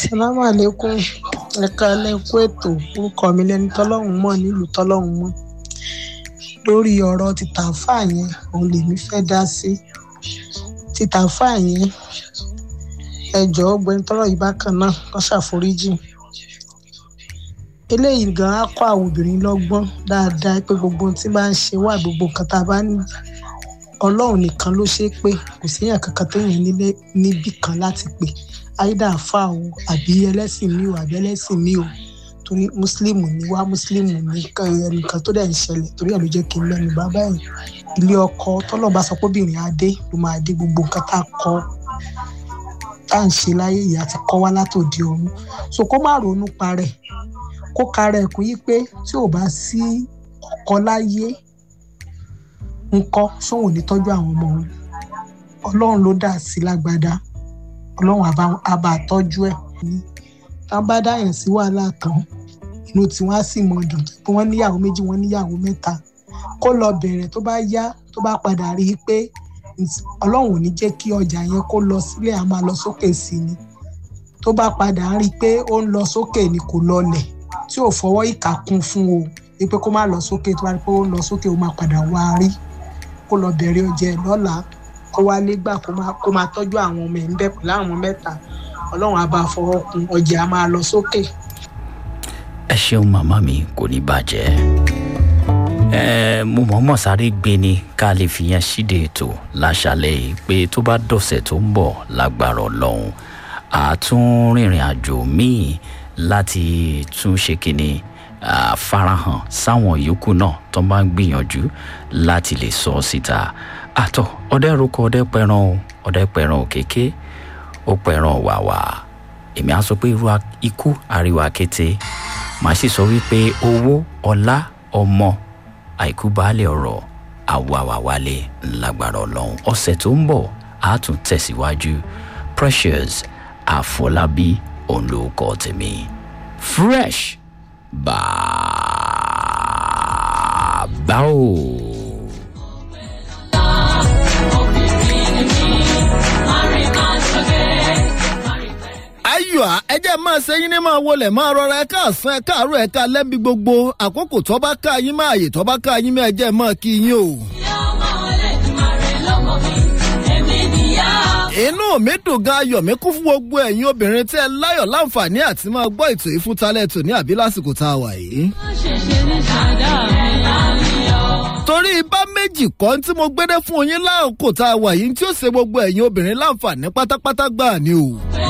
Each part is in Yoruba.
salamu aleykum ẹ̀ka ẹlẹ́kú ètò orúkọ mi lẹni tọ́lọ́hún mọ̀ nílùú tọ́lọ́hún mọ̀ lórí ọ̀rọ̀ tìtàfà yẹn òun lèmi fẹ́ dá sí tìtàfà yẹn ẹjọ́ ọgbẹ́ni tọ́rọ̀ yìí bákan náà kó ṣàforíjì eléyìí gan á kọ́ àwọn obìnrin lọ́gbọ́n dáadáa pé gbogbo ohun tí bá ń ṣe wà gbogbo nǹkan tá a bá ní ọlọ́run nìkan ló ṣe é pé kò séèyàn kankan téèyàn nílé níbì kan láti pè áídà fà o àbí ẹlẹ́sìn mi o àbí ẹlẹ́sìn mi o torí mùsùlùmù ni wá mùsùlùmù ní ẹnìkan tó dẹ̀ ń ṣẹlẹ̀ torí ẹ̀ ló jẹ́ kí n lẹ́nu bá báyìí ilé ọkọ tọ́lọ́ba sọ pé obìnrin adé ló máa dé gbogbo nǹkan tá a kọ́ tá à ń ṣe láyé yìí àti kọ́ wá látòdì ọ̀run so kó má ronú parẹ́ kó kara ẹ̀kún yí pé tí ò bá sí ọkọ láyé ńkọ́ sóhun ní tọ́jú àwọn ọmọ òun ọlọ́run ló dà sí lágbádá ọlọ́run á bá tọ́jú ẹ̀ ní tá bá dáyàn sí wàhálà tán inú tí wọ́n á sì mọ dùn pé wọ́n níyàwó méjì wọ́n níyàwó mẹ́ta kó lọ bẹ̀rẹ̀ tó bá yá tó bá padà rí i pé ọlọ́run ò ní jẹ́ kí ọjà yẹn kó lọ sílẹ̀ á máa lọ sókè sí ni tó bá padà rí i pé ó ń lọ sókè ni kò lọlẹ̀ tí ò fọwọ́ ìkà kún fún o wípé kó má lọ sókè tó bá rí i pé ó ń lọ sókè ó máa padà wá rí kó lọ bẹ̀rẹ̀ ọjà ẹ̀ lọ́la kó wá lé gbà kó máa tọ́jú àwọn ọmọ ẹ̀ ń bẹ̀ pẹ̀lú àwọn mẹ́ta ọlọ́run á bá fọwọ́ kun ọjà á máa lọ sókè. ẹ ṣeun màmá mi kò ní bàjẹ́ ẹ mo mọ̀ọ́mọ̀ sáré gbé ni ká lè fi yẹn ṣíde ètò láṣálẹ̀ yìí pé tó bá dọ̀sẹ̀ tó ń bọ̀ lágbára ọlọ́run àtún rìnrìn àjò míì láti tún ṣe kínní farahàn sáwọn yòókù náà tó bá ń gbìyànjú láti lè sọ síta àtọ ọdẹ rúkọ ọdẹ pẹran o ọdẹ pẹran òkèké ó pẹran wàwà èmi á sọ pé irú ikú àríwá kété màá sì sọ wípé owó ọlá ọmọ àìkú baálé ọrọ àwàwàwálé ńlágbára ọlọrun ọsẹ tó ń bọ á tún tẹsíwájú precious àfọlábí òun ló kọ tèmi fresh bàbá o. ayọ̀ ẹjẹ́ máa ṣe yín ní máa wọlé máa rọra ẹ̀ka àsán ẹ̀ka àárọ̀ ẹ̀ka lẹ́bi gbogbo àkókò tó bá ká yín máa yè tó bá ká yín máa ẹjẹ́ máa kí yín o. inú mi dùn gan ayọ̀ mi kún fún gbogbo ẹ̀yin obìnrin tí ẹ láyọ̀ láǹfààní àti máa gbọ́ ètò ìfúntalẹ̀ tò ní àbí lásìkò tá a wà yìí. torí bá méjì kọ́ tí mo gbédé fún yín láàkó tá a wà yìí tí ó ṣe gbogbo ẹ̀yin obìnrin láǹfààní pátápátá gbà ni o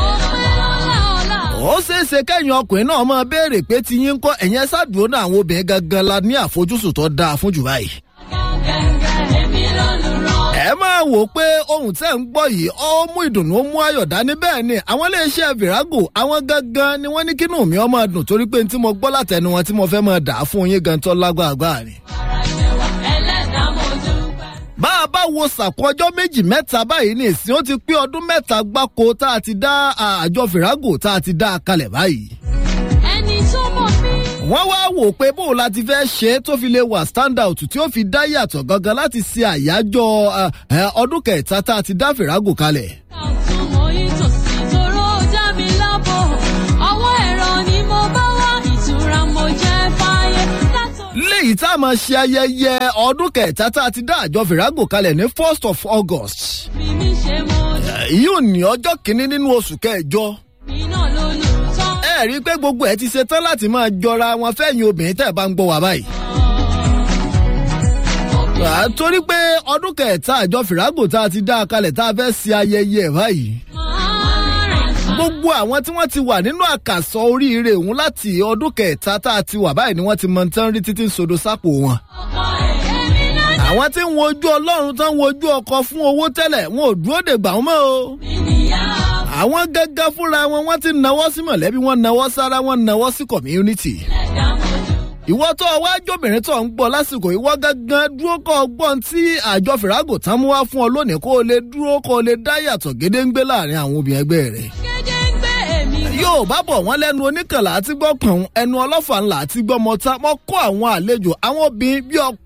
ó ṣeéṣe kẹ́yìn ọkùnrin náà máa béèrè pé ti yín ń kọ́ ẹ̀yìn ẹ ṣáàdúró náà àwọn obìnrin gangan la ní àfojúsùn tó dáa fún jù báyìí. ẹ máa wò ó pé ohun tẹ́ ń gbọ́ yìí ó mú ìdùnnú ó mú ayọ̀ dání bẹ́ẹ̀ ni àwọn iléeṣẹ́ virago àwọn gangan ni wọ́n ní kínú mi ọmọ dùn torí pé tí mo gbọ́ látẹnu wọn tí mo fẹ́ máa dà á fún yín gan tó lágbàgbà ni bá a bá wo sàkún ọjọ́ méjì mẹ́ta báyìí ní ìsìn ó ti pé ọdún mẹ́ta gbáko tá a ti dá àjọ fìrágò tá a ti dá a kalẹ̀ báyìí. ẹni tó mọ̀ mí. wọ́n wá wò pé bóun la ti fẹ́ ṣe é tó fi lè wà stand out tí ó fi dá yàtọ̀ gangan láti ṣe àyájọ́ ọdún kẹta tá a ti dá fìrágò kalẹ̀. àtúmọ̀ yìí tòsí toró dá mi lábọ̀ ọwọ́ ẹ̀rọ ni mo bá wá ìtura mo jẹ́ fáyé léyìí tá a máa ṣe ayẹyẹ ọdún kẹta tá a ti dá àjọ fìrágò kalẹ̀ ní first of august. yóò ní ọjọ́ kìíní nínú oṣù kẹjọ. ẹ rí i pé gbogbo ẹ ti ṣe tán láti máa jọra wọn fẹ́yìn obìnrin tẹ́ ẹ bá ń gbọ́ wá báyìí. torí pé ọdún kẹta àjọ fìrágò tá a ti dá a kalẹ̀ tá a fẹ́ ṣe ayẹyẹ báyìí gbogbo àwọn tí wọ́n ti wà nínú àkàsọ oríire òun láti ọdún kẹta tá a ti wà báyìí ni wọ́n ti mọ tán rí títí sodo sápò wọn. àwọn tí ń wojú ọlọ́run tán wojú ọkọ fún owó tẹ́lẹ̀ wọn ò dúró dè gbà wọ́n mọ́ o. àwọn gẹ́gẹ́ fúnra wọn wọ́n ti nawọ́ sí mọ̀lẹ́bí wọn nawọ́ sára wọn nawọ́ sí community. ìwọ tó ọwọ́ ajóbìnrin tó ń gbọ́ lásìkò ìwọ gángan dúró kọ́ ọgbọ́n tí àjọ fìràgò tán mú wá fún ọ lónìí kó o lè dúró kó o lè dá yàtọ̀ gédéǹgbé láàrin àwọn obìnrin ẹgbẹ́ rẹ̀ yóò bá bọ̀ wọ́n lẹ́nu oníkànlá àti gbọ́kàn ẹnu ọlọ́fà ńlá àti gbọ́mọta mọ́ kó àwọn àlejò àwọn obìnrin bí ọkùnrin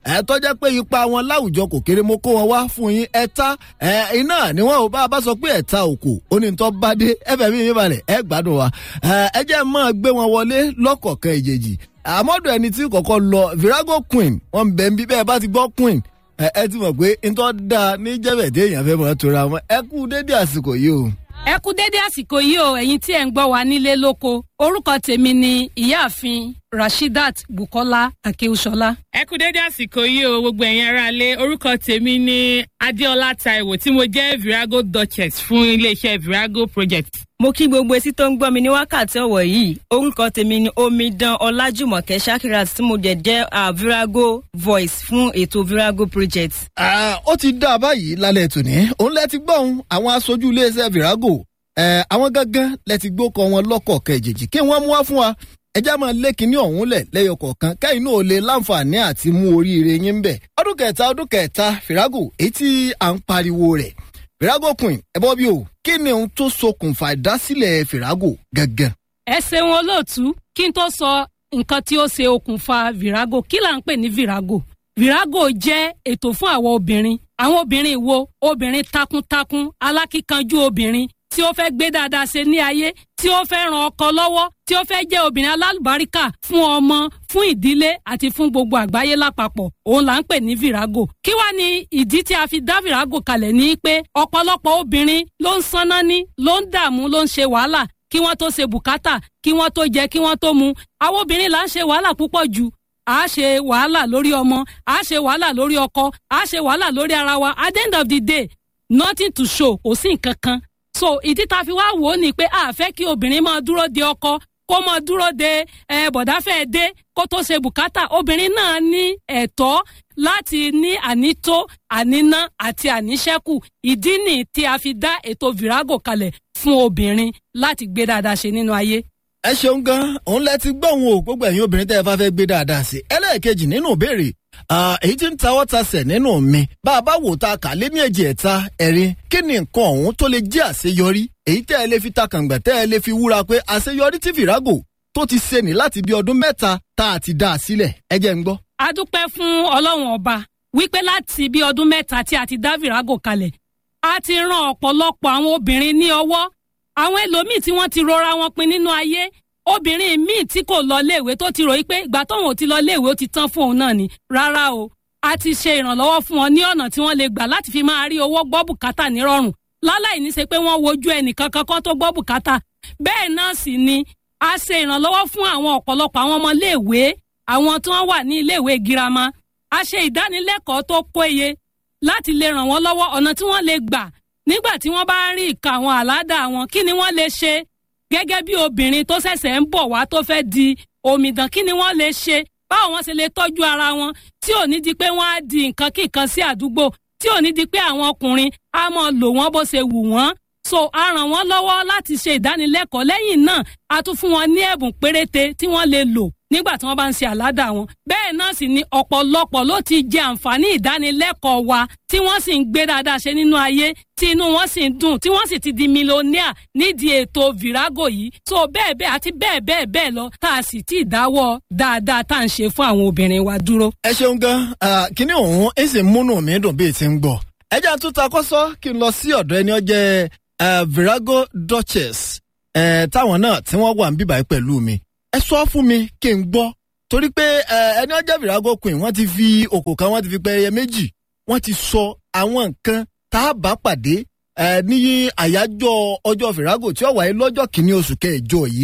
ẹ tọ́jẹ́ pé ipa wọn láwùjọ kò kéré mo kó wọn wá fún yín ẹ̀ta ẹ iná ni wọn ò bá a bá sọ pé ẹ̀ta òkò ó ní tọ́ bá dé ẹ fẹ́ mi mi balẹ̀ ẹ gbádùn wa ẹ jẹ́ máa gbé wọn wọlé lọ́kọ̀ọ̀kan ìjèjì àmọ́dọ̀ ẹni tí kọ̀kọ́ lọ virago queen wọn bẹ̀ ń bí bẹ́ẹ̀ bá ti gbọ́ queen ẹ ẹ ti mọ̀ pé ntọ́ da ní jẹ́bẹ̀dẹ́ èèyàn fẹ́ mọ̀ tora wọn ẹ kú dédé àsìkò yìí o. ẹ kú dédé àsìkò yìí o ẹ̀yin tí ẹ̀ ń gbọ́ wa nílé lóko orúkọ tèmi ni ìyáàfin rashidat bukola akewusola. ẹ kú dédé àsìkò yìí o gbogbo ẹ̀yin aráalé orúkọ tèmi ni adéọlá taiwo tí mo jẹ́ virago duchess fún iléeṣẹ́ virago project. mo kí gbogbo etí tó ń gbọ́ mi ní wákàtí ọ̀wọ̀ yìí orúkọ tèmi ni omidan ọlájùmọ̀kẹ́ shakirat tí mo jẹ́ jẹ́ uh, virago voice fún ètò virago project. ó ti dá a báyìí lálẹ́ tòní òun lẹ ti gbọ́ òun àwọn aṣojú iléeṣẹ́ virago àwọn gángan lẹ ti gbókọ wọn lọ́kọ̀ọ̀kan ìjèjì kí wọ́n mú wá fún wa ẹjá máa lé kinní ọ̀hún lẹ̀ lẹ́yọ kọ̀ọ̀kan kẹ́yìn náà lè láǹfààní àti mú oríire yín bẹ̀. ọdún kẹta ọdún kẹta fìrágò èyí tí à ń pariwo rẹ̀ fìrágò queen ẹ bọ́ bí o kí ni ohun tó ṣokùnfà ìdásílẹ̀ fìrágò gangan. ẹ ṣeun olóòtú kí n tó sọ nǹkan tí ó ṣe okùnfà virago kí là ń pè ní virago virago jẹ́ ètò fún àwọn obìnrin àwọn obìnrin wo obìnrin takuntakun alákíkanjú obìnrin tí ó fẹ́ gbé dáadáa ṣe ní ayé tí ó fẹ́ ran ọkọ lọ́wọ́ tí ó fẹ́ jẹ́ obìnrin alálùbáríkà fún ọmọ fún ìdílé àti fún gbogbo àgbáyé lápapọ̀ òun là ń pè ní virago kí wá ní ìdí tí a fi dá virago kalẹ̀ ní pé ọ̀pọ̀lọpọ̀ obìnrin ló ń sanná ní ló ń dààmú ló ń ṣe wàhálà kí wọ́n tó ṣe bùkátà kí wọ́n tó jẹ kí wọ́n tó mu àwọn obìnrin là ń ṣe wàhálà púpọ̀ jù a ṣe wàhálà lórí ọmọ a ṣe wàhálà lórí ọkọ a ṣe wàhálà lórí ara wa at the end of the day nothing to show kò sí nǹkan kan so ìdí tá a fi wá wò ó ni pé a fẹ́ kí obìnrin máa dúró de ọkọ kó máa dúró de ẹ bọ̀dáfẹ́ dé kó tó ṣe bùkátà obìnrin náà ní ẹ̀tọ́ láti ní ànító àníná àti àníṣẹ́kù ìdí nì tí a fi dá ètò virago kalẹ̀ fún obìnrin láti gbé dáadáa ṣe nínú ayé. ẹ ṣeun gan òun lẹ ti gbọ́ òun o gbogbo ẹ̀yin obìnrin tẹ́ ẹ bá fẹ́ gbé dáadáa sí ẹlẹ́ẹ̀kejì nínú ìbéèrè èyí tí ń tawọ́ tasẹ̀ nínú mi bá a bá wò ta kà lé ní èjì ẹ̀ta ẹ̀rin kí ni nǹkan ọ̀hún tó lè jẹ́ àṣeyọrí èyí tẹ́ ẹ lè fi ta kàǹgbà tẹ́ ẹ lè fi wúra pé àṣeyọrí tí fìràgò tó ti ṣe ní láti bí ọdún mẹ́ta tá a ti dá a sílẹ̀ ẹ jẹ́ ń gbọ́. a dúpẹ́ fún ọlọ́run ọba wípé láti bí ọdún mẹ́ta tí a ti dá virago kalẹ̀ a ti ran ọ̀pọ̀lọpọ̀ àwọn obìnrin ní ọwọ́ àwọn ẹlòmíì tí wọ́n ti rọra wọn pin nínú ayé obìnrin míì tí kò lọ léèwé tó ti ròyìn pé ìgbà tóun ò ti lọ léèwé ó ti tán fún òun náà ni rárá o a ti ṣe ìrànlọ́wọ́ fún wọn ní ọ̀nà tí wọ́n lè gbà láti fi máa rí owó gbọ́ bùkátà nírọ̀rùn láláì ní ṣe pé wọ́n wojú ẹnìkan kankan tó gbọ́ bùkátà bẹ́ẹ̀ náà sì ni a ṣe ìrànlọ́wọ́ fún àwọn ọ̀pọ̀lọpọ̀ àwọn ọmọ léèwé àwọn tí wọ́n wà ní iléèwé girama a ṣe ìdánilẹ́kọ̀ọ́ tó péye láti lè ràn wọ́n lọ́wọ́ ọ̀nà tí wọ́n lè gbà nígbà tí wọ́n bá rí ìka àwọn àládà wọn kí ni wọ́n lè ṣe gẹ́gẹ́ bí obìnrin tó ṣẹ̀ṣẹ̀ ń bọ̀ wá tó fẹ́ di omidan kí ni wọ́n lè ṣe báwo wọ́n ṣe lè tọ́jú ara wọn tí ò ní di pé wọ́n á di nǹkan kíkan sí àdúgbò tí ò ní di pé àwọn ọkùnrin á mọ lò wọ́n bó ṣe wù wọ́n so a ràn wọ́n lọ́wọ́ láti ṣe ìdánilẹ́kọ̀ọ́ lẹ́yìn náà a tún fún wọn ní ẹ̀bùn péréte tí wọ́n lè lò nígbà tí wọ́n bá ń ṣe àládà wọn. bẹ́ẹ̀ náà sì ni ọ̀pọ̀lọpọ̀ ló ti jẹ àǹfààní ìdánilẹ́kọ̀ọ́ wa tí wọ́n sì ń gbé dáadáa ṣe nínú ayé tí inú wọn sì ń dùn tí wọ́n sì ti di mílíọ̀nìà nídìí ètò virago yìí. so bẹ́ẹ̀ bẹ́ẹ̀ àti bẹ́ẹ̀ bẹ́ẹ̀ bẹ́ẹ̀ lọ tá a sì ti dáwọ́ dáadáa tá à ń ṣe fún àwọn obìnrin wa dúró. ẹ ṣeun gan kíní òun ẹ sì múnú mi dùn bíi ti ń gbọ ẹ jẹ́ àtúntà kọ́sọ́ kí n lọ sí ọ̀dọ̀ ẹni ọjẹ́ virago duchess táwọn náà tí wọ́n wà ń bíbáyé pẹ̀lú mi ẹ sọ fún mi kí n gbọ́ torí pé ẹni ọjọ́ virago queen wọ́n ti fi òkò kan wọ́n ti fi pẹ́ẹ́yẹ méjì wọ́n ti sọ àwọn nǹkan tá a bá pàdé ní àyájọ́ ọjọ́ virago tí ó wáyé lọ́jọ́ kìíní oṣù kẹjọ yìí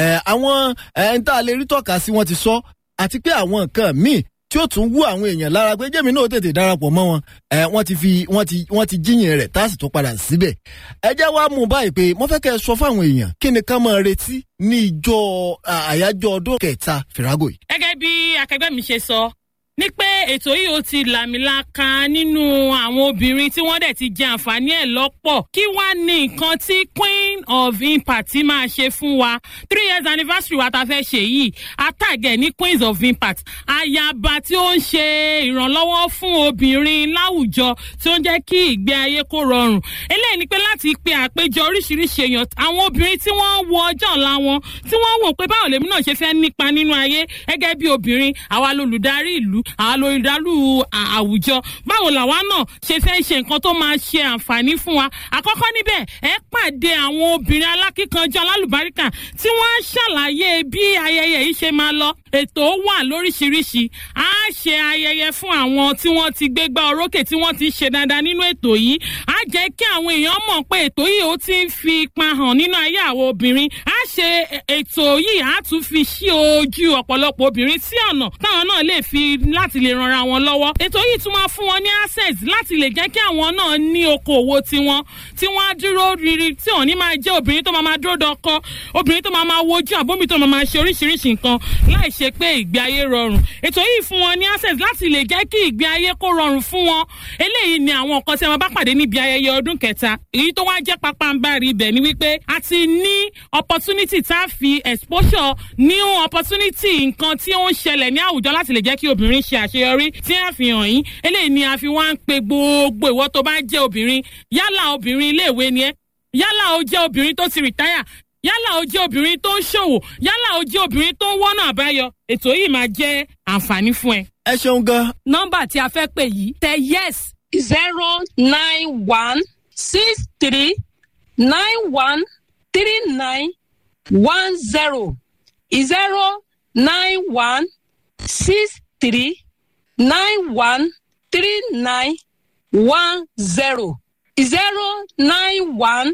àwọn ẹni tá a lè rí tọ́ka sí wọ́n ti sọ àti pé àwọn nǹkan míì tí ó tún wú àwọn èèyàn lára pé jẹ́mi náà tètè darapọ̀ mọ́ wọn wọ́n ti fi wọ́n ti wọ́n ti jíyìn rẹ̀ tá a sì tún padà síbẹ̀. ẹ jẹ́ wá mú báyìí pé mo fẹ́ kẹ́ ẹ sọ fáwọn èèyàn kí ni ká máa retí ní ìjọ àyájọ́ ọdún kẹta fìràgò yìí. gẹ́gẹ́ bí akẹgbẹ́ mi ṣe sọ ní pé ètò yìí ó ti làmìlaka nínú àwọn obìnrin tí wọ́n dẹ̀ ti jẹ àǹfààní ẹ̀ lọ́pọ̀ kí wá ní nǹkan tí queen of impact máa ṣe fún wa three years anniversary wa ta fẹ́ ṣe yìí atàgẹ̀ ní queens of impact ayaba tí ó ń ṣe ìrànlọ́wọ́ fún obìnrin láwùjọ tí ó ń jẹ́ kí ìgbé ayé kó rọrùn eléyìí ni pé láti pe àpéjọ oríṣiríṣi èèyàn àwọn obìnrin tí wọ́n wo ọjọ́ ọ̀la wọn tí wọ́n wò pé báwo lèmi náà ṣe fẹ́ nípa nínú ayé gẹ́gẹ́ bí obìnrin àwa lolùdarí ìlú àlòìdálù àwùjọ báwo làwa náà ṣe fẹ́ ṣe nǹkan tó máa ṣe àǹfààní fún wa àkọ́kọ́ níbẹ̀ ẹ pàdé àwọn obìnrin alákíkanjọ alálùbáríkà tí wọ́n á ṣàlàyé bí ayẹyẹ yìí ṣe máa lọ ètò wà lóríṣiríṣi á ṣe ayẹyẹ fún àwọn tí wọ́n ti gbégbá orókè tí wọ́n ti ṣe dáadáa nínú ètò yìí á jẹ́ kí àwọn èèyàn mọ̀ pé ètò yìí ó ti ń fi ipa hàn nínú ayé àwọn obìnrin á ṣe ètò yìí á tún fi ṣí ojú ọ̀pọ̀lọpọ̀ obìnrin sí ọ̀nà táwọn náà lè fi láti lè ranra wọn lọ́wọ́ ètò yìí tún máa fún wọn ní access láti lè jẹ́ kí àwọn náà ní okòwò tiwọn tí wọ́n á dúró riri tí òní máa jẹ́ obìnrin tó máa máa dúró dọkọ obìnrin tó máa máa wojú àbómi tó máa máa ṣe oríṣiríṣi nǹkan láì ṣe pé ìgbé ayé rọrùn ètò yìí fún wọn ní access láti lè jẹ́ kí ìgbé ayé kó rọrùn fún wọn eléyìí ni àwọn nǹkan tí a máa bá pàdé níbi ayẹyẹ ọdún kẹta èyí tó wá jẹ́ pápánbárì ibẹ̀ ni wípé a ti ní opportunity tá a fi exposure new opportunity nǹkan tí ó ń ṣẹlẹ̀ ní àwùjọ láti lè jẹ́ kí obìnrin ṣe àṣeyọrí tí a fi hàn yín eléyìí ni a fi wá ń pe gbogbo ìwọ tó bá jẹ́ obìnrin yálà obìnrin iléèwé ni ẹ́ yálà ó jẹ́ obìnrin tó ti rìtáyà yálà ó jẹ́ obìnrin tó ń ṣòwò yálà ó jẹ́ obìnrin tó ń wọ́nà àbáyọ ètò yìí máa jẹ́ àǹfààní fún ẹ. ẹ ṣeun gan. nọ́mbà tí a fẹ́ pè yìí tẹ yes zero nine one six three nine one three nine one zero zero nine one six three nine one three nine one zero zero nine one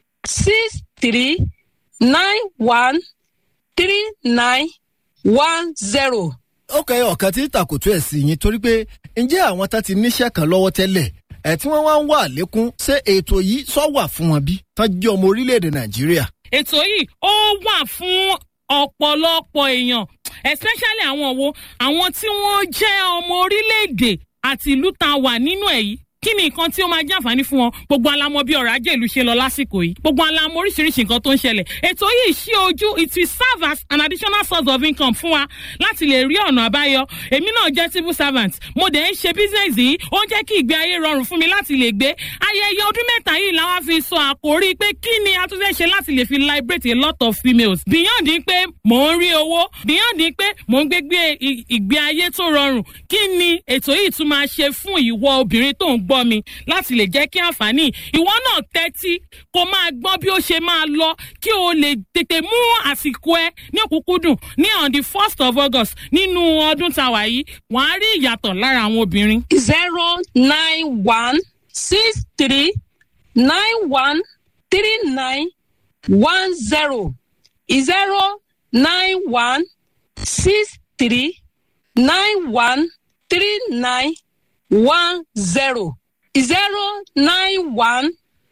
six three nine one three nine one zero. ó kẹ́ ọ̀kan tí tàkùtù ẹ̀ sí yín torí pé ǹjẹ́ àwọn tá ti níṣẹ́ kan lọ́wọ́ tẹ́lẹ̀ ẹ̀ tí wọ́n wá ń wà lékún ṣé ètò yìí sọ wà fún wọn bí tán jẹ́ ọmọ orílẹ̀-èdè nàìjíríà. ètò yìí ó wà fún ọ̀pọ̀lọpọ̀ èèyàn especially àwọn wo àwọn tí wọ́n jẹ́ ọmọ orílẹ̀-èdè àti ìlú tá a wà nínú ẹ̀ yìí kí ni nǹkan tí ó máa jẹ́ àǹfààní fún wọn gbogbo alamọ bí ọrọ̀ ajé ìlú ṣe lọ lásìkò yìí gbogbo alamọ oríṣiríṣi nǹkan tó ń ṣẹlẹ̀ ètò yìí ṣí ojú it will serve as an additional source of income fún wa láti lè rí ọ̀nà àbáyọ èmi náà jẹ́ civil servant mo dẹ̀ ń ṣe business yìí ó ń jẹ́ kí ìgbé ayé rọrùn fún mi láti lè gbé ayẹyẹ ọdún mẹ́ta yìí làwọn fi sọ àkórí pé kí ni a tún fẹ́ ṣe láti lè fi liberate a lot of females beyond pé mò ń rí owó beyond pé mò ń gbégbé ìgbé ayé tó rọrùn kí ni ètò yìí tún máa ṣe fún ìwọ obìnrin tó ń gbọ́ mi láti lè jẹ́ kí àǹfààní ìwọ náà tẹ́tí kó máa gbọ́ bí ó ṣe máa lọ kí o lè tètè mú àsìkò ẹ ní òkúkúdùn ní on the first of august nínú ọdún tàwa yìí wàá rí ìyàtọ̀ lára àwọn obìnrin. zero nine one six three nine one three nine one zero zero nine one six three nine one three nine one zero zero nine one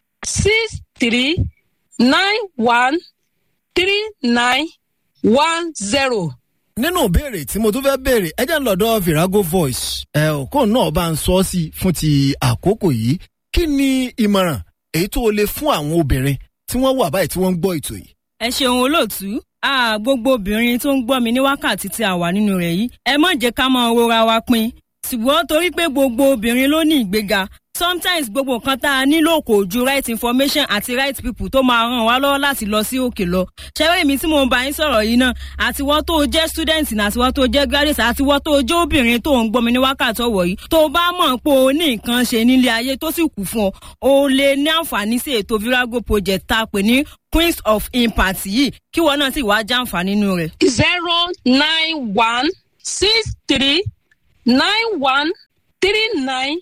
six three nine one three nine one zero. nínú ìbéèrè tí mo tún fẹ́ béèrè ẹ jẹ́ ń lọ́dọ̀ virago voice ẹ òkú náà bá ń sọ sí fún ti àkókò yìí kí ni ìmọ̀ràn èyí tó o lè fún àwọn obìnrin tí wọ́n wà báyìí tí wọ́n ń gbọ́ ètò yìí. ẹ ṣeun olóòtú a gbogbo obìnrin tó ń gbọ́ mi ní wákàtí tí a wà nínú rẹ̀ yìí ẹ má jẹ́ ká máa rora wa pin ṣùgbọ́n torí pé gbogbo obìnrin ló ní ìgbéga sometimes gbogbo nǹkan tá a nílò kò ju right information àti right people tó máa ràn wá lọ́wọ́ láti lọ sí òkè lọ. ṣẹ́wé mi tí mo ń bá yín sọ̀rọ̀ yìí náà àtiwọ́ tó jẹ́ student ní àtiwọ́ tó jẹ́ graduate àtiwọ́ tó jẹ́ obìnrin tó ń gbọ́mi ní wákàtí ọ̀wọ̀ yìí tó bá mọ̀ pé o ní nǹkan ṣe nílé ayé tó sì kù fún ọ o lè ní àǹfààní sí ètò virago project tá a pè ní queens of impact yìí kí wọn náà sì wá jàǹfààní nínú rẹ̀. zero nine one six three nine one three nine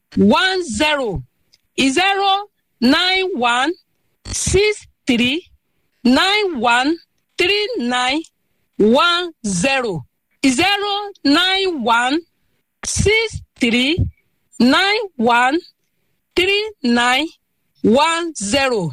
one zero zero nine one six three nine one three nine one zero zero nine one six three nine one three nine one zero.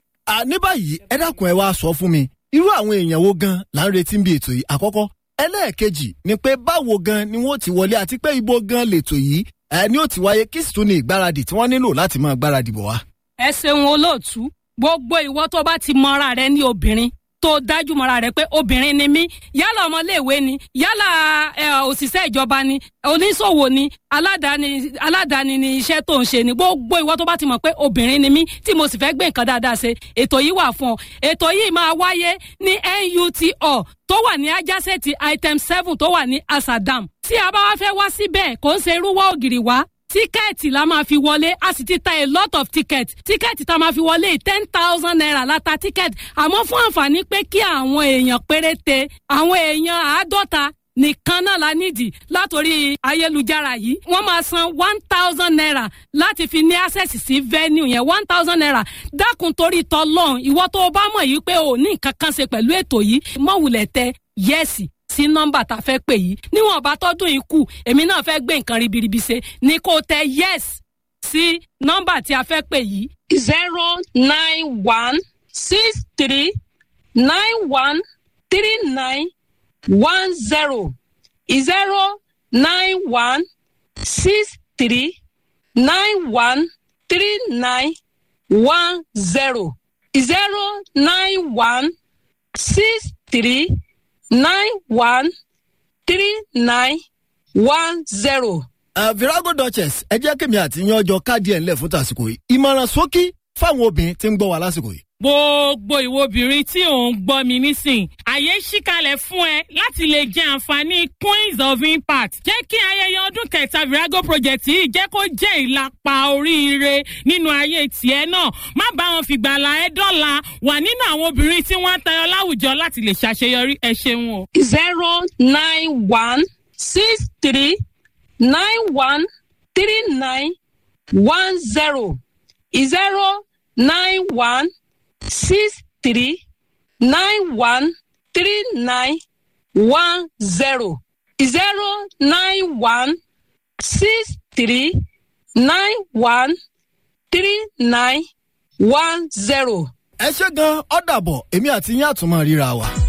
à ní báyìí ẹ dákun ẹ wá sọ fún mi irú àwọn èèyàn wo gan là ń retí bí ètò yìí àkọ́kọ́ ẹlẹ́ẹ̀kejì ni pé báwo gan ni wọ́n ti wọlé àti pé ibo gan lètò yìí ẹ ní ó ti wáyé kí sì tún ní ìgbáradì tí wọ́n nílò láti máa gbáradì bọ̀ wá. ẹ ṣeun olóòtú gbogbo ìwọ tó bá ti mọra rẹ ní obìnrin tó dájú mọ́ra rẹ̀ pé obìnrin ni mí yálà ọmọléèwé ni yálà ẹ, òṣìṣẹ́ ìjọba ni oníṣòwò ni aládàáni aládàáni ni iṣẹ́ tó ń ṣe ni gbogbo ìwọ tó bá ti mọ̀ pé obìnrin ni mí tí mo sì fẹ́ gbé nǹkan dáadáa ṣe ètò yìí wà fún ọ ètò yìí máa wáyé ní NUTO tó wà ní ajásẹ́ẹ̀tì item seven tó wà ní asadam tí a bá wá fẹ́ wá síbẹ̀ kò ń ṣe irúwọ́ ògiri wá tíkẹ́ẹ̀tì la máa fi wọlé a sì ti ta a lot of ticket tíkẹ́ẹ̀tì tá a máa fi wọlé ten thousand naira la ta tíkẹ́ẹ̀tì àmọ́ fún àǹfààní pé kí àwọn èèyàn péréte àwọn èèyàn àádọ́ta nìkan náà la nídìí látòrí ayélujára yìí wọ́n máa san one thousand naira láti fi ní access sí venue yẹn one thousand naira dákun torí tọlọ́run ìwọ tó o bá mọ̀ yìí pé o ní nǹkan kan ṣe pẹ̀lú ètò yìí mọ̀wùlẹ̀ tẹ yẹ́sì sí nọ́mbà tá a fẹ́ pè yìí níwọ̀n bá tọ́dún yìí kù èmi náà fẹ́ gbé nǹkan ribiribi ṣe ni kò tẹ yes sí nọ́mbà tí a fẹ́ pè yìí zero nine one six three nine one three nine one zero zero nine one six three nine one three nine one zero zero nine one six three nine one three nine one zero. Uh, virago duchess ẹ jẹ́ kémi àti yan ọjọ́ káàdì ẹ̀ ńlẹ̀ fún tàsìkò yìí ìmọ̀ràn ṣókí fáwọn obìnrin tí ń gbọ́ wa lásìkò yìí. gbogbo ìwo obìnrin tí ò ń gbọ́ mi nísìn àyè ṣíkalẹ̀ fún ẹ láti lè jẹ àǹfààní queens of impact jẹ́ kí ayẹyẹ ọdún kẹta virago project yìí jẹ́ kó jẹ́ ìlàpá oríire nínú ayé tiẹ̀ náà má bá wọn fìgbàlà ẹ dọ́là wà nínú àwọn obìnrin tí wọ́n ń tayọ láwùjọ láti lè ṣàṣeyọrí ẹ ṣeun o. zero nine one six three nine one three nine one zero zero nine one six three nine one three nine one zero zero nine one six three nine one three nine one zero. ẹ ṣe gan ọ́ dàbọ̀ èmi àti yín àtúmọ̀ ríra wa.